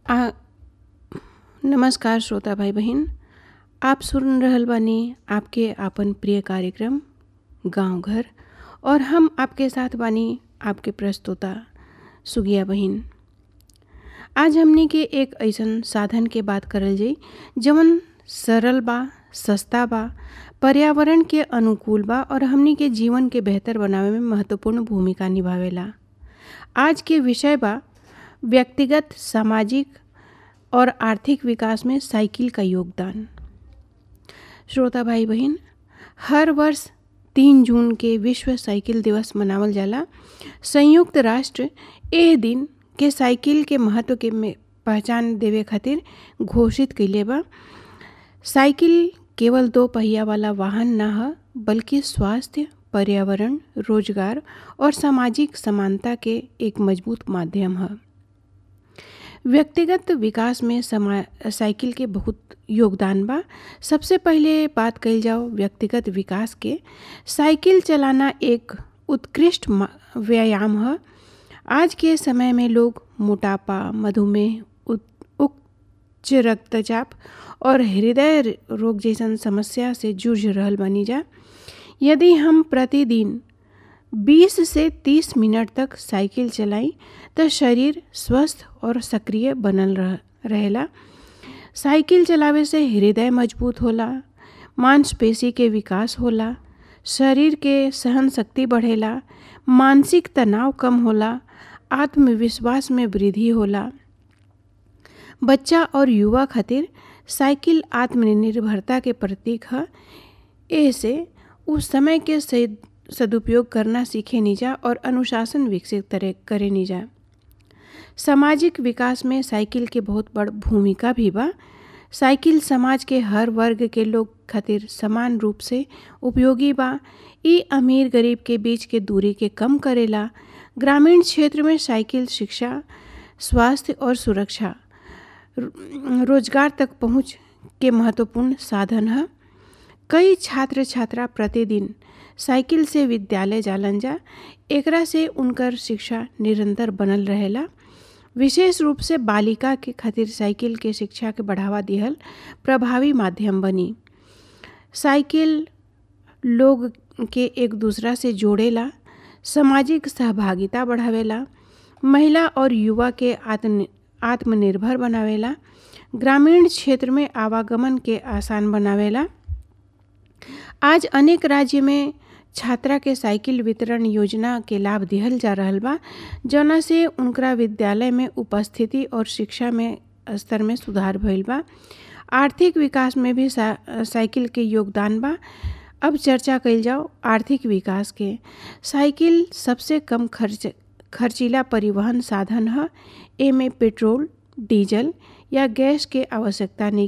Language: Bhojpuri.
आ, नमस्कार श्रोता भाई बहन आप सुन रहल बानी आपके आपन प्रिय कार्यक्रम गांव घर और हम आपके साथ बानी आपके प्रस्तोता सुगिया बहन आज हमनी के एक ऐसन साधन के बात करल जाई जवन सरल बा सस्ता बा पर्यावरण के अनुकूल बा और हमनी के जीवन के बेहतर बनावे में महत्वपूर्ण भूमिका निभावेला आज के विषय बा व्यक्तिगत सामाजिक और आर्थिक विकास में साइकिल का योगदान श्रोता भाई बहन हर वर्ष तीन जून के विश्व साइकिल दिवस मनावल जाला संयुक्त राष्ट्र एह दिन के साइकिल के महत्व के में पहचान देवे खातिर घोषित कइले बा साइकिल केवल दो पहिया वाला वाहन ना ह बल्कि स्वास्थ्य पर्यावरण रोजगार और सामाजिक समानता के एक मजबूत माध्यम है व्यक्तिगत विकास में समा साइकिल के बहुत योगदान बा सबसे पहले बात कइल जाओ व्यक्तिगत विकास के साइकिल चलाना एक उत्कृष्ट व्यायाम है आज के समय में लोग मोटापा मधुमेह उच्च रक्तचाप और हृदय रोग जैसन समस्या से जूझ रहल बनी जा यदि हम प्रतिदिन 20 से 30 मिनट तक साइकिल चलाई तो शरीर स्वस्थ और सक्रिय बनल रह रहेला साइकिल चलावे से हृदय मजबूत होला मांसपेशी के विकास होला शरीर के सहन शक्ति बढ़ेला मानसिक तनाव कम होला आत्मविश्वास में वृद्धि होला बच्चा और युवा खातिर साइकिल आत्मनिर्भरता के प्रतीक है ऐसे उस समय के सदुपयोग करना सीखे निजा और अनुशासन विकसित करे निजा सामाजिक विकास में साइकिल के बहुत बड़ भूमिका भी बा साइकिल समाज के हर वर्ग के लोग खातिर समान रूप से उपयोगी बा ई अमीर गरीब के बीच के दूरी के कम करेला ग्रामीण क्षेत्र में साइकिल शिक्षा स्वास्थ्य और सुरक्षा रोजगार तक पहुंच के महत्वपूर्ण साधन है कई छात्र छात्रा प्रतिदिन साइकिल से विद्यालय जालन जा एकरा से उनकर शिक्षा निरंतर बनल रहेला विशेष रूप से बालिका के खातिर साइकिल के शिक्षा के बढ़ावा दिहल प्रभावी माध्यम बनी साइकिल लोग के एक दूसरा से जोड़ेला सामाजिक सहभागिता बढ़ावेला महिला और युवा के आत्म आत्मनिर्भर बनावेला ग्रामीण क्षेत्र में आवागमन के आसान बनावेला आज अनेक राज्य में छात्रा के साइकिल वितरण योजना के लाभ दिहल जा रहल बा जौना से उनकरा विद्यालय में उपस्थिति और शिक्षा में स्तर में सुधार भइल बा आर्थिक विकास में भी सा, साइकिल के योगदान बा अब चर्चा कइल जाओ आर्थिक विकास के साइकिल सबसे कम खर्च खर्चीला परिवहन साधन है एमे पेट्रोल डीजल या गैस के आवश्यकता नहीं